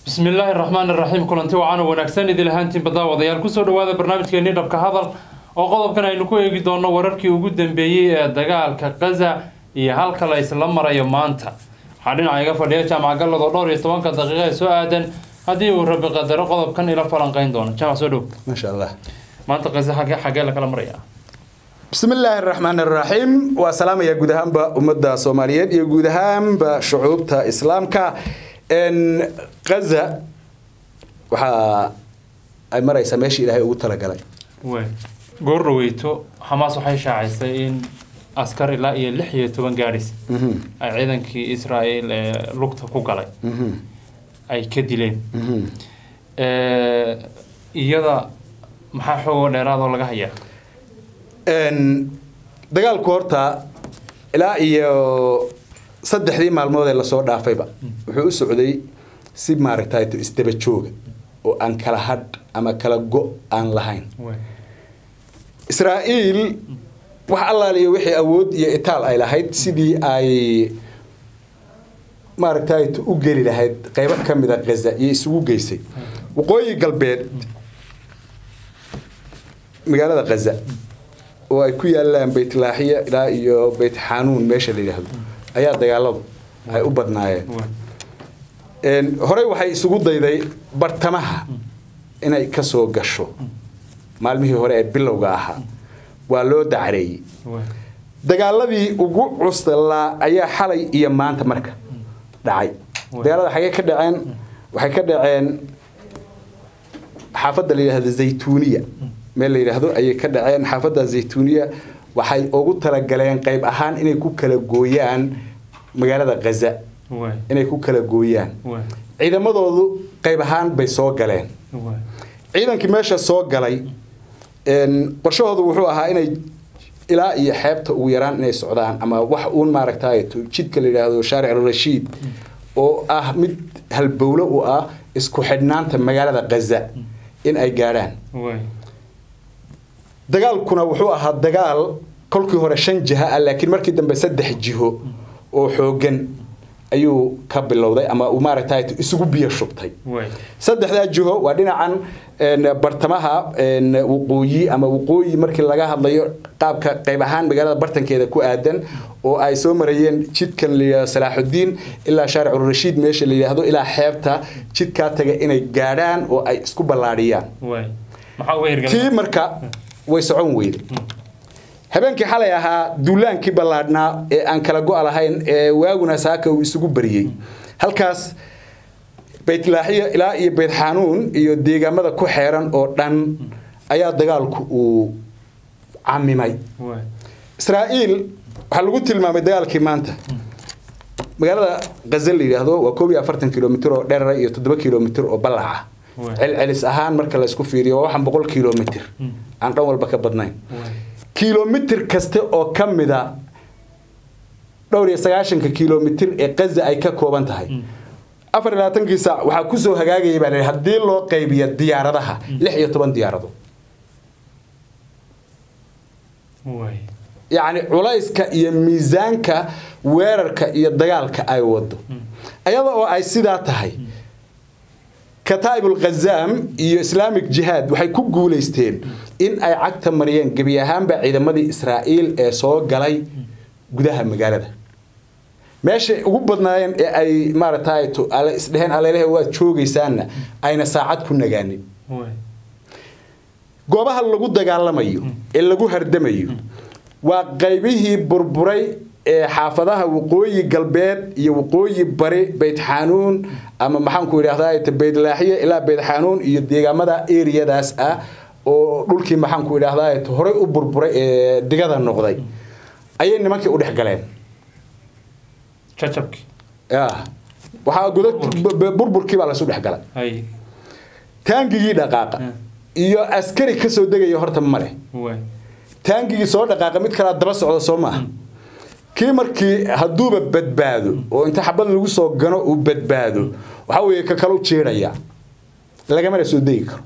bismi illaahi raxmaan iraxiim kulanti wacaana wanaagsan idil ahaantiin baddaawadayaal kusoo dhawaada barnaamijkeenii dhabka hadal oo qodobkan aynu ku eegi doonno wararkii ugu dambeeyey ee dagaalka kaza iyo halka la isla marayo maanta waxaa dhinaca iga fadhiya jaamac gallad oo dhowr iyo tobanka daqiiqa ee soo aadan haddii uu rabi qadaro qodobkan ila falanqayn doono jaamac soo dhow maasha allah maanta kaza xagee xagee la kala maraya bismi illaahi araxmaan araxiim waa salaamaya guud ahaanba ummadda soomaaliyeed iyo guud ahaanba shucuubta islaamka kaza waxaa ay maraysaa meeshii ilaahay ugu talagalay wey goor dhaweyto xamaas waxay shaacisay in askar ilaa iyo lix iyo toban gaadhis ay ciidankii israel ee lugta ku galay ay ka dileen iyada maxaa xoogoo dheeraadoo laga hayaa dagaalku horta ilaa iyo saddexdii maalmood ee lasoo dhaafayba wuxuu u socday si maaragtay isdaba jooga oo aan kala hadh ama kala go aan lahayn israa'iil wax allaaliyo wixii awood iyo itaal ay lahayd sidii ay maaragtay u geli lahayd qaybo ka mida khaza iyo isugu geysay waqooyi galbeed magaalada khaza oo ay ku yaalaan baytlaaxiya ilaa iyo bayt xanuun meesha la yidhaahdo ayaa dagaaladu ay u badnaayeen horey waxay isugu dayday bartamaha inay ka soo gasho maalmihii hore ee bilowga ahaa waa loo dacreeyey dagaaladii ugu cuslaa ayaa xalay iyo maanta marka dhacay dagaalada xagee ka dhaceen waxay ka dhaceen xaafadda la yidhahdo zaytuuniya meel la yidhaahdo ayay ka dhaceen xaafadda zaytuuniya waxay ugu talagaleen qayb ahaan inay ku kala gooyaan magaalada khaza inay ku kala gooyaan ciidamadoodu qayb ahaan bay soo galeen ciidankii meesha soo galay qorshahoodu wuxuu ahaa inay ilaa iyo xeebta ugu yaraan inay socdaan ama wax uun maaragtay jidka la yidhaahdo shaaric rashiid oo ah mid halbowlo u ah isku xidhnaanta magaalada khaza in ay gaadhaan dagaalkuna wuxuu ahaa dagaal kolkii hore shan jiha ah laakiin markii dambe saddex jiho oo xoogan ayuu ka bilowday ama uu maaragtay isugu biyo shubtay saddexdaa jiho waa dhinacan bartamaha waqooyi ama waqooyi markii laga hadlayo qaabka qayb ahaan magaalada bartankeeda ku aadan oo ay soo marayeen jidkan layidhahdo salaaxudiin ilaa shaaric rashiid meesha la yidhaahdo ilaa xeebta jidkaa taga inay gaadhaan oo ay isku ballaadhiyaan tii marka way socon weyde habeenkii xalay ahaa duulaankii ballaadhnaa ee aan kala go' lahayn ee waaguna saaka uu isugu bariyey halkaas baytlaaxiya ilaa iyo bayt xanuun iyo deegaamada ku xeeran oo dhan ayaa dagaalku uu camimay israa'iil waxaa lagu tilmaamay dagaalkii maanta magaalada khaza la yidhaahdo waa koob iyo afartan kilomitr oo dherara iyo toddoba kilomitr oo ballaca celcelis ahaan marka laysku fiiriyo waa waxaan boqol kilomitr aan dhan walba ka badnayn kilomitr kaste oo ka mida dhowr iyo sagaashanka kilomitr ee kaza ay ka kooban tahay afar iyo labaatankii saac waxaa kusoo hagaagaya baa la haddii loo qaybiyo diyaaradaha lix iyo toban diyaarado yacni culayska iyo miisaanka weerarka iyo dagaalka ay wado ayada oo ay sidaa tahay kataa'ibul khazaam iyo islaamic jihaad waxay ku guulaysteen in ay cagta mariyeen gebi ahaanba ciidamadii israa'iil ee soo galay gudaha magaalada meeshay ugu badnaayeen ee ay maaragtay isdheheen aleelehe waad joogaysaanna ayna saacad ku nagaanin goobaha lagu dagaalamayo ee lagu hardamayo waa qaybihii burburay ee xaafadaha waqooyi galbeed iyo waqooyi bari bayt xanuun ama maxaanku idhahdaa baytlaaxiya ilaa bayt xanuun iyo deegaamada eriyadaas ah oo dhulkii maxaanku idhahdaa horey u burburay ee digada noqday ayay nimankii u dhex galeen waxaa godad burburkii baa laysu dhex galay taangigii dhaqaaqa iyo askari kasoo degaya horta male taangigii soo dhaqaaqa mid kalaa daba socda soo maaha kii markii hadduuba badbaado oo inta xabad lagu soo gano uu badbaado waxaa weeye ka kalu jiidhaya lagamana soo degi karo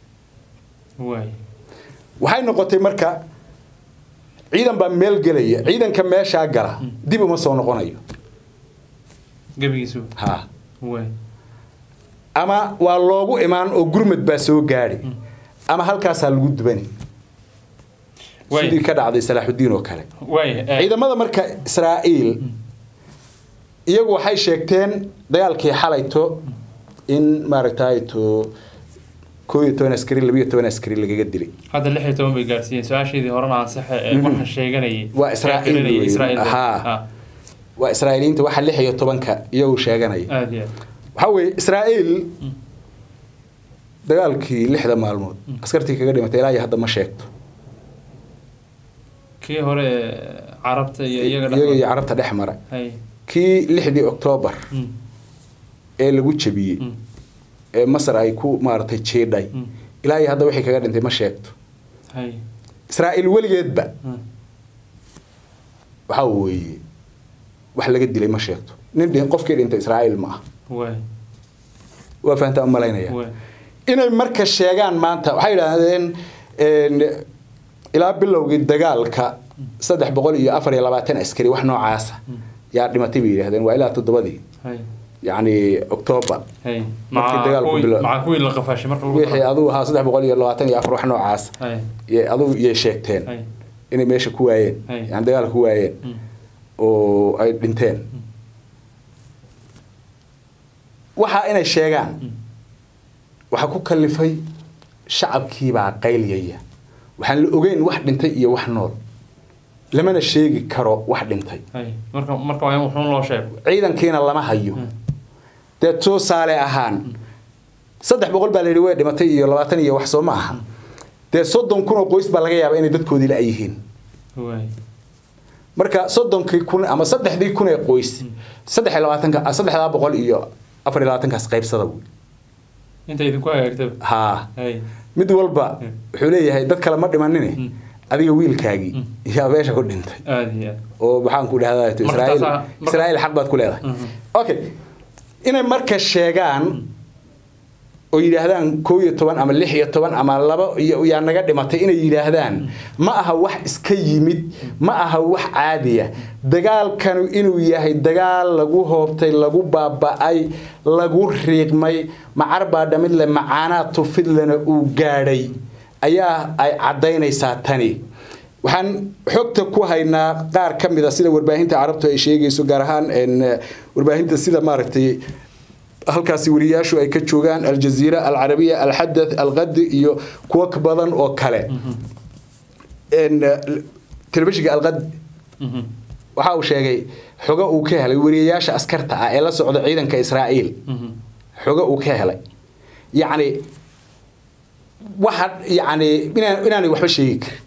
waxay noqotay marka ciidan baa meel gelaya ciidanka meeshaa gala dib uma soo noqonayo gebigiisu ha ama waa loogu imaan oo gurmad baa soo gaadhi ama halkaasaa lagu dubani sidii ka dhacday salaaxudiin oo kale ciidamada marka israa'iil iyagu waxay sheegteen dagaalkii xalayto in maaragtayto koo iyo toban askari labiyo toban askari lagaga dilay hadda lix iyo toban bay gaarsiiyeen su-aasheedii horena ansaxe ee marka sheeganayay waa israa'iil waa israa'iiliinta waxa lix iyo tobanka iyagu sheeganaya aad iyo waxaa weeye israa'iil dagaalkii lixda maalmood askartii kaga dhimatay ilaa iyo hadda ma sheegto kii hore carabta iyo iyaga iyaga iyo carabta dhex mara kii lixdii oktoobar ee lagu jabiyey ee masar ay ku maaragtay jiidhay ilaa iyo hadda wixii kaga dhintay ma sheegto israa'iil weligeedba waxaa weeye wax laga dilay ma sheegto nin qofkii dhintay israa'iil ma ah waa fahantaa u malaynaya inay marka sheegaan maanta waxay yidhaahdeen ilaa bilowgii dagaalka saddex boqol iyo afar iyo labaatan askari wax noocaasa yaa dhimatay bay yidhahdeen waa ilaa toddobadii yacni octoobar wixii adugu ahaa saddex boqol iyo labaatan iyo afar wax noocaasa adugu iyay sheegteen inay meesha ku waayeen yani dagaalka ku waayeen oo ay dhinteen waxaa inay sheegaan waxaa ku kalifay shacabkiibaa qayliyaya waxaan la ogeyn wax dhintay iyo wax nool lamana sheegi karo wax dhintay ciidankiina lama hayo dee tusaale ahaan saddex boqol baa la yidhi way dhimatay iyo labaatan iyo wax soo ma aha dee soddon kun oo qoys baa laga yaabaa inay dadkoodii la yihiin marka soddonkii kun ama saddexdii kun ee qoys saddex iyo labaatanka saddexdaa boqol iyo afar iyo labaatankaas qaybsada wey inta idinku hagaagtaba haa mid walba wuxuu leeyahay dad kale ma dhimanine adiga wiilkaagii yaa meesha ku dhintay oo maxaan ku dhahdaa israa'iil israa'iil xaq baad ku leedahay okay inay marka sheegaan oo yidhaahdaan koo iyo toban ama lix iyo toban ama laba iyo yaa naga dhimatay inay yidhaahdaan ma aha wax iska yimid ma aha wax caadiya dagaalkanu inuu yahay dagaal lagu hoobtay lagu baaba'ay lagu riiqmay macar baa dhamidle macaanaa tufidlena uu gaadhay ayaa ay caddaynaysaa tani waxaan xogta ku haynaa qaar ka mid a sida warbaahinta carabtu ay sheegayso gaar ahaan warbaahinta sida maaragtay halkaasi wariyaashu ay ka joogaan aljaziira alcarabiya alxadath alqadi iyo kuwo badan oo kale telefishinka alqadi waxa uu sheegay xogo uu ka helay wariyayaasha askarta ah ee la socda ciidanka israa'iil xogo uu ka helay yacni waxa yacni inaanay waxba sheegi karin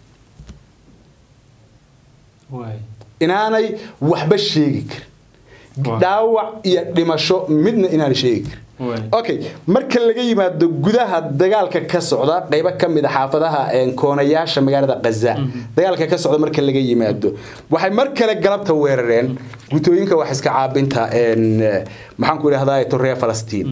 inaanay waxba sheegi karin dhaawac iyo dhimasho midna inaan sheegi karin okay marka laga yimaado gudaha dagaalka ka socda qaybo ka mid a xaafadaha koonayaasha magaalada kaza dagaalka ka socda marka laga yimaado waxay mar kale galabta weerareen gutooyinka wax iska caabinta maxaan ku idhahdaa torreya falastiin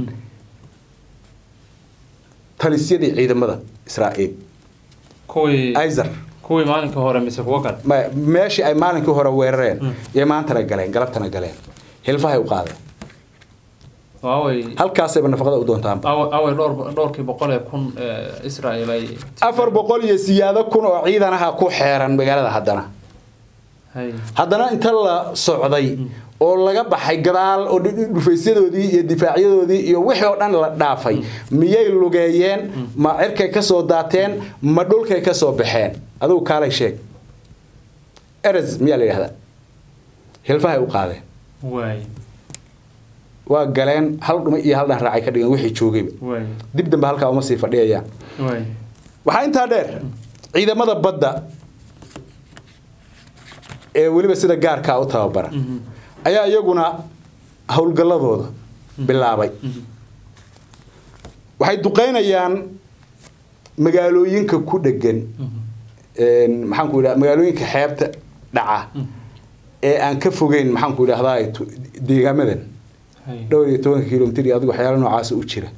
talisyadii ciidamada israa'iil izer kuwii maalinka hore mise kuwa kale meeshii ay maalinkii hore weerareen yay maantana galeen galabtana galeen hilfahay u qaadeen halkaasayba nafaqada u doontaan away dhowrkii boqol ee kun israa'iil ay afar boqol iyo siyaado kun oo ciidanaha ku xeeran magaalada haddana haddana inta la socday oo laga baxay gadaal oo dhufaysyadoodii iyo difaacyadoodii iyo wixii oo dhan la dhaafay miyay lugeeyeen ma cirkay ka soo daateen ma dhulkay ka soo baxeen adugu kaalay sheeg eres miyaa la yidhahdaa hilfahay u qaadeen waa galeen hal dhuma iyo hal dhan raacay ka dhigeen wixii joogayba dib dambe halkaa uma sii fadhiyayaan waxaa intaa dheer ciidamada badda ee weliba sida gaarkaa u tababaran ayaa iyaguna howlgalladooda bilaabay waxay duqaynayaan magaalooyinka ku dhegan maxaanku idhaha magaalooyinka xeebta dhaca ee aan ka fogeyn maxaanku idhahdaa deegaamadan dhowr iyo tobanka kilomitr iyo adigu waxyaala noocaasa u jira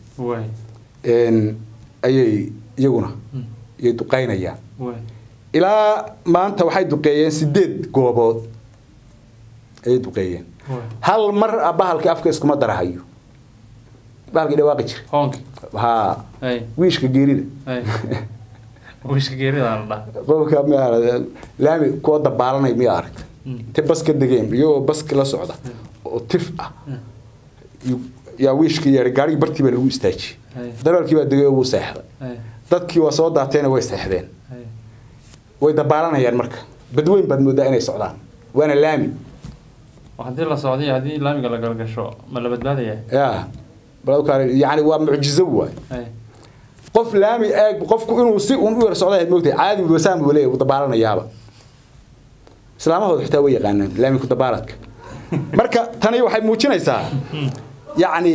ayay iyaguna ayay duqaynayaan ilaa maanta waxay duqeeyeen sideed goobood ayay duqeeyeen hal mar bahalkii afka iskuma darahayo bahalkii dhawaaqi jira hoonki haa ay wiishka geerida ay wiishka geerida la dhaha qofka miyaa laami kuwa dabaalanay miyaa aragta te bas ka degeen iyagoo baska la socda oo tif ah yu- yaa wiishkii yeedhay gaarigii bartii baa lagu istaajiyey Ay. darawalkii baa degay oo wuu seexday ay dadkii waa soo daateena way seexdeen ay way dabaalanayaan marka badweyn baad moodaa inay socdaan waana laami oo haddii la socday iyo haddii laamiga la galgasho ma la badbaadaya ya balkaale yani waa mucjizo waay ay qof laami eeg qofku inuu si uun u yar socday moogtahay caadi wasaan buu leeyahay wuu dabaalanayaaba islaamahooda xitaa way yaqaanaan laami ku dabaaladka marka tani waxay muujinaysaa yacni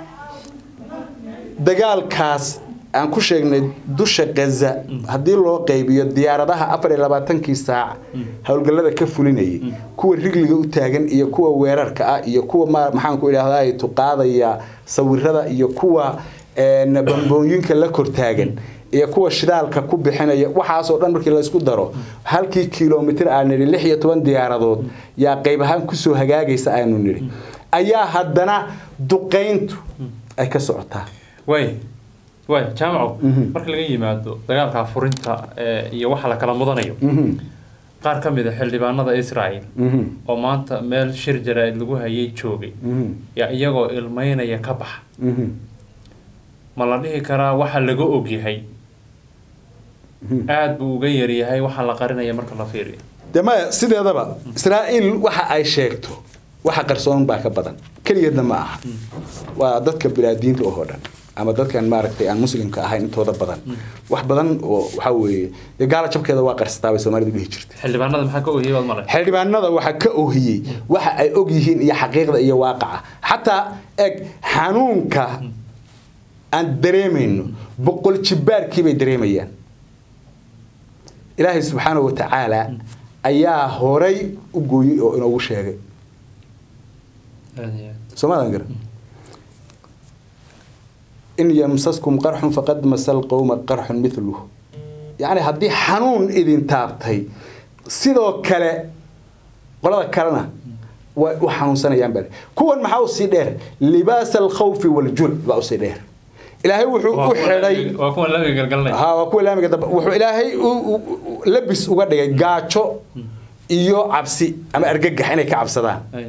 dagaalkaas aan ku sheegnay dusha gaza haddii loo qaybiyo diyaaradaha afar iyo labaatankii saac howlgallada ka fulinayay kuwa rigliga u taagan iyo kuwa weerarka ah iyo kuwa ma- maxaan ku idhaahdaa tuqaadaya sawirada iyo kuwa een, bambooyinka la kortaagan iyo kuwa shidaalka ku bixinaya waxaasoo dhan markii laysku daro halkii kilomitir aan nidhi lix iyo toban diyaaradood yaa qayb ahaan kusoo hagaagaysa aanu nidhi ayaa haddana duqayntu ay ka socotaa way way jaamaco Mhm. marka laga yimaado dagaalka furinta ee, iyo waxa la kala mudanayo Mhm, qaar ka mid a xildhibaanada israel mhm, oo maanta meel shir jaraa'id lagu hayay joogay mhm, yaa iyagoo ilmeynaya ka baxa mhm, ma la dhihi karaa waxa laga ogyahay mhm. aad buu uga yaryahay waxa la qarinaya marka la fiiriyo dee maya sideedaba israa'iil waxa ay sheegto waxa qarsoon baa ka badan keligeedna ma aha waa dadka bilaadiinta oo dhan ama dadkan maaragtay aan muslimka ahayn intooda badan wax badan oo waxaa weeye dee gaala jabkeeda waa qarsataa bay soomaalidu dhihi jirtay xildhibaanada maxaa ka ogyahay baad male xildhibaanada waxaa ka ohiyey waxa ay og yihiin iyo xaqiiqda iyo waaqaca xataa eg xanuunka aan dareemayno boqol jibaarkii bay dareemayaan ilaahay subxaanahu watacaala ayaa horay u gooyey oo inoogu sheegay soomaadan garan in yamsaskum qarxun faqad masal qowma qarxun miluhu yacni haddii xanuun idin taabtay sidoo kale qolada kalena way u xanuunsanayaan bale kuwan maxaa usii dheer libaas alkhawfi waljul baa usii dheer ilaahay wuxuu u xidhay waa kuwa laamiga galgalanaya ha waa kuwa laamiga dambe wuxuu ilaahay u- u- u- labis uga dhigay gaajo iyo cabsi ama argagax inay ka cabsadaan Ay,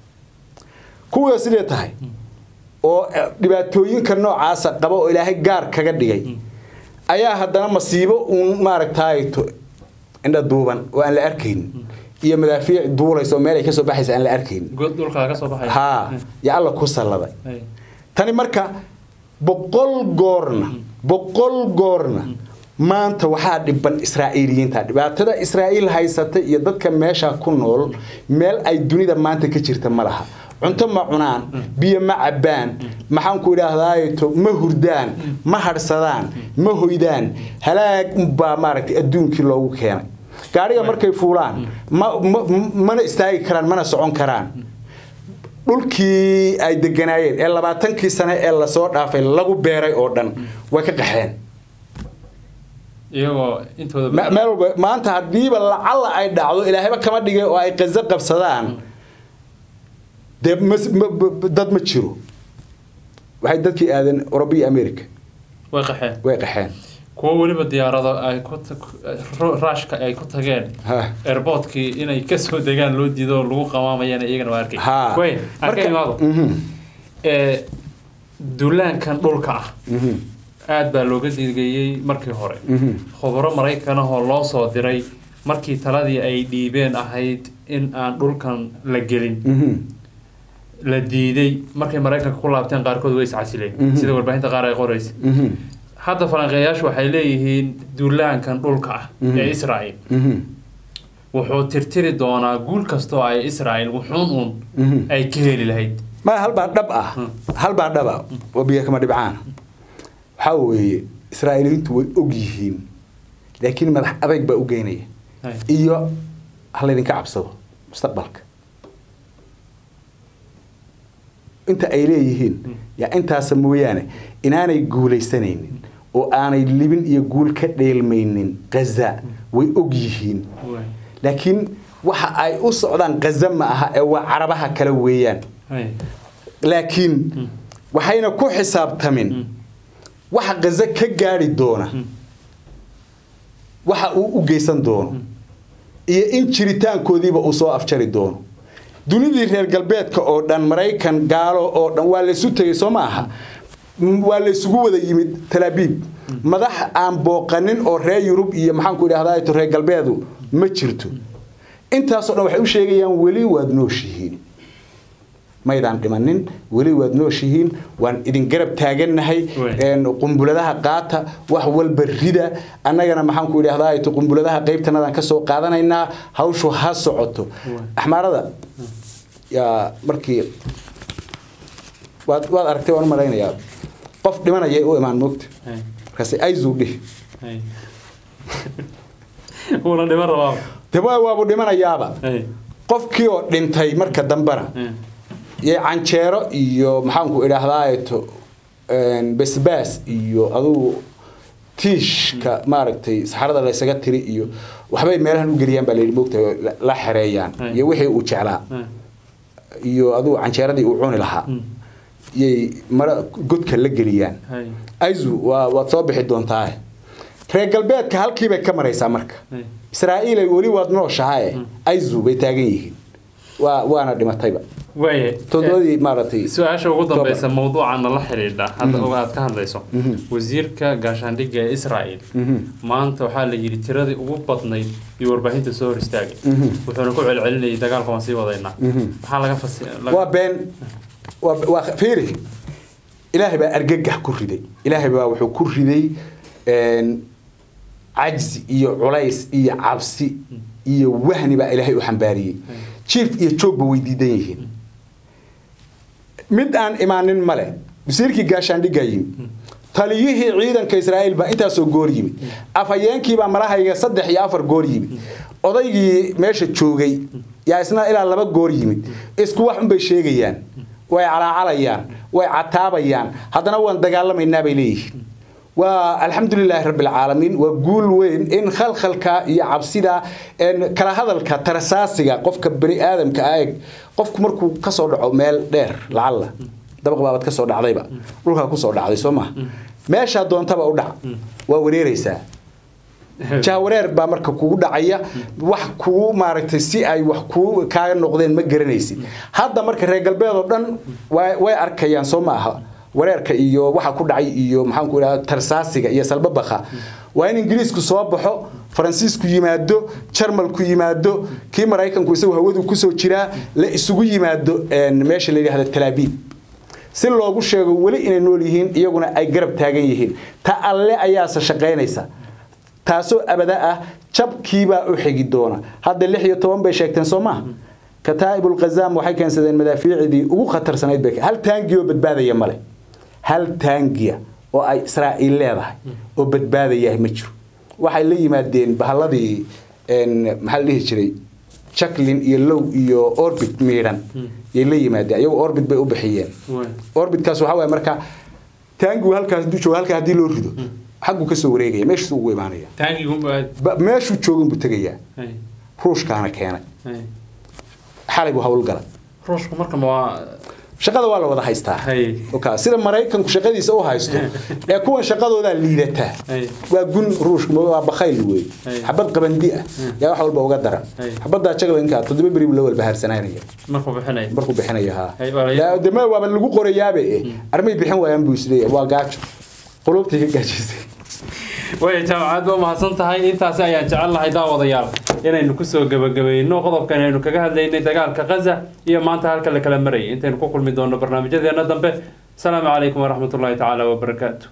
kuwa sidee tahay oo eh, dhibaatooyinka noocaasa qaba oo ilaahay gaar kaga dhigay ayaa haddana masiibo uun maaragtaato indha duuban oo aan la arkayn iyo madaafiic duulaysa oo meel ay kasoo baxaysa aan la arkayn god dhulka laga soo baxaya haa yaa alla ku salladay Ay, tani marka boqol goorna boqol goorna maanta waxaa dhiban israa'iiliyiinta dhibaatada israa'iil haysata iyo dadka meesha ku nool meel ay dunida maanta ka jirta ma laha cunto ma cunaan biyo ma cabbaan maxaan ku idhaahdaayeto ma hurdaan ma hadhsadaan ma hoydaan halaag unbaa maaragtay adduunkii loogu keenay gaadhiga markay fuulaan ma ma- mana istaagi karaan mana socon karaan dhulkii ay deganaayeen ee labaatankii sane ee lasoo dhaafay lagu beeray oo dhan way ka qaxeen iyagoo intooda Me- meel walba maanta haddiiba lacalla ay dhacdo ilaahayba kama dhigay oo ay qazo qabsadaan dee mas- ma- b- dad ma jiro waxay dadkii aadeen Europe iyo America way qaxeen way qaxeen kuwo weliba diyaarado ay ku ru- raashka ay ku tageen Ha. airportkii inay kasoo degaan loo diido oo lagu qamaamayana iyagana waa arkay ha way arka imaado Mhm, ee duulaankan dhulka ah mhm, aad baa looga digeeyey markii hore mhm. khubaro maraykan ahoo loo soo diray markii taladii ay dhiibeen ahayd in aan dhulkan la gelin Mhm, la diiday markay maraykanka ku laabteen qaarkood way iscasileen Mhm. sida warbaahinta qaar ay qoraysa mhm, hadda falanqeeyaashu waxay leeyihiin duulaankan dhulka ah Mhm. ee israel mhm, wuxuu tirtiri doonaa guul kastoo ay israel wuxuun uun mhm. ay ka heli lahayd ma halbaa dhab ah halbaa dhab ah oo biyo kama dhibcaan waxaa weeye israa'iiliyiintu way og yihiin laakiin madax adayg baa u geynaya Hay. iyo ha laydinka cabsado mustaqbalka inta ay leeyihiin yaa intaasa mooyaane inaanay guulaysanaynin oo aanay libin iyo guul ka dheelmaynin gaza way og yihiin Way. laakiin waxa ay u socdaan gaza ma aha ee waa carabaha kale weeyaan Hay. laakiin waxayna ku xisaabtamin waxa gaza ka gaari doona waxa uu u geysan doono iyo in jiritaankoodiiba uu soo afjari doono dunidii reer galbeedka oo dhan maraykan gaalo oo dhan waa laysu tegey soo ma aha waa laysugu wada yimid talaabiib madax aan booqanin oo reer yurub iyo maxaanku idhahdaa reer galbeedu ma jirto intaasoo dhan waxay u sheegayaan weli waad nooshihiin maydaan dhimanin weli waad nooshihiin waan idin garab taagannahay qumbuladaha qaata wax walba rida annagana maxaanku idhahdaa qumbuladaha qaybtanadaan ka soo qaadanaynaa hawshu ha socoto axmaarada yaa markii waad waad aragtay waan u malaynayaa qof dhimanaya u imaan moogta markaas ayzuu dhih wuuna dhiman rabaa de waabu dhimanayaaba qofkii oo dhintay marka dambena iyo canjeero iyo maxaanku idhaahdaato basbaas iyo adugu tiishka maaragtay saxarada laysaga tiri iyo waxbay meelahan u geliyaan baa layidhi moogta la xereeyaan iyo wixii uu jeclaa iyo adugu canjeeradii uu cuni lahaa yay mara godka la geliyaan aizu waa waad soo bixi doontaa reer galbeedka halkiibay ka maraysaa marka israa'iil ay weli waad nooshahae aizu bay taagan yihiin waa waana dhimatayba waaya todobadii maaragtay su-aasha ugu dambeysa mawduucana la xidhiidha hadda oo aad ka hadlayso wasiirka gaashaandhigga ee israa'iil maanta waxaa la yidhi tiradii ugu badnayd iyo warbaahinta soo hor istaagay wuxuuna ku celcelinayay dagaalka waan sii wadaynaa maxaa laga fasi waa been waa waa fiiri ilaahay baa argagax ku riday ilaahay baa wuxuu ku riday cajzi iyo culays iyo cabsi iyo wahni baa ilaahay u xambaariyey jiif iyo joogba way diidan yihiin mid aan imaanin male wasiirkii gaashaandhiggaa yimid taliyihii ciidanka israa'iil baa intaasoo goor yimid afhayeenkiibaa malahayga saddex iyo afar goor yimid odaygii meesha joogay yaa isna ilaa laba goor yimid isku wax unbay sheegayaan way calaacalayaan way cataabayaan haddana waan dagaalamaynaa bay leeyihiin waa alxamdulilaahi rabbilcaalamiin waa guul weyn in khalkhalka iyo cabsida kala hadalka tarasaasiga qofka bani aadamka aeg qofku markuu kasoo dhaco meel dheer lacalla dabaq baabad kasoo dhacdayba dhulkaa kusoo dhacday soo maha meeshaa doontaba u dhac waa wareereysaa jahwareer baa marka kugu dhacaya wax kugu maaragtay si ay wax kuu kaaga noqdeen ma garanaysid hadda marka reer galbeed oo dhan way arkayaan soo ma aha wareerka iyo waxa ku dhacay iyo maxaanku idhaha tarsaasiga iyo salbabakha waa in ingiriisku soo baxo faransiisku yimaado jarmalku yimaado kii maraykanku isagu hawadu kusoo jiraa la isugu yimaado meesha la yidhahda talaabiib si loogu sheego weli inay nool yihiin iyaguna ay garab taagan yihiin ta alle ayaase shaqaynaysa taasoo abada ah jabkiibaa u xigi doona hadda lix iyo toban bay sheegteen soo maha kataa'ib ulkhazaam waxay keensadeen madaafiicdii ugu khatarsanayd bay hal taangioo badbaadaya male hal taangiya oo ay israa'iil leedahay oo badbaadayahay ma jiro waxay la yimaadeen bahalladii maxaa la dhihi jiray jacklin iyo low iyo orbit miidhan yay la yimaadeen iyagu orbit bay u bixiyeen orbitkaas waxaa waye marka taangigu halkaas hadduu joogo halkaa haddii loo rido xagguu kasoo wareegaya meeshiisu ugu imaanaya meeshuu joogan buu tegayaa ruushkaana keenay xalay buu howlgala ruushku marka waa shaqada waa la wada haystaa sida maraykanku shaqadiisa u haysto ee kuwan shaqadoodaa liidataa waa gun ruushka waa bakhayl wey xabad qabandi ah yaa wax walba uga daran xabaddaa jaglanka toddoba beri la walba haarsananaya markuu bixinaya ha deme waaba lagu qorayaabe armay bixin waayaan buu isleeyahay waa gaajo qulubtii ka gaajisay way jaamacad waa mahadsan tahay intaasi ayaan jecel lahay daawadayaal inaynu kusoo gebagabayno qodobkan aynu kaga hadlaynay dagaalka kaza iyo maanta halka la kala marayay intaynu ku kulmi doonno barnaamijyadeena dambe asalaamu calaykum waraxmatullaahi tacaala wabarakaatu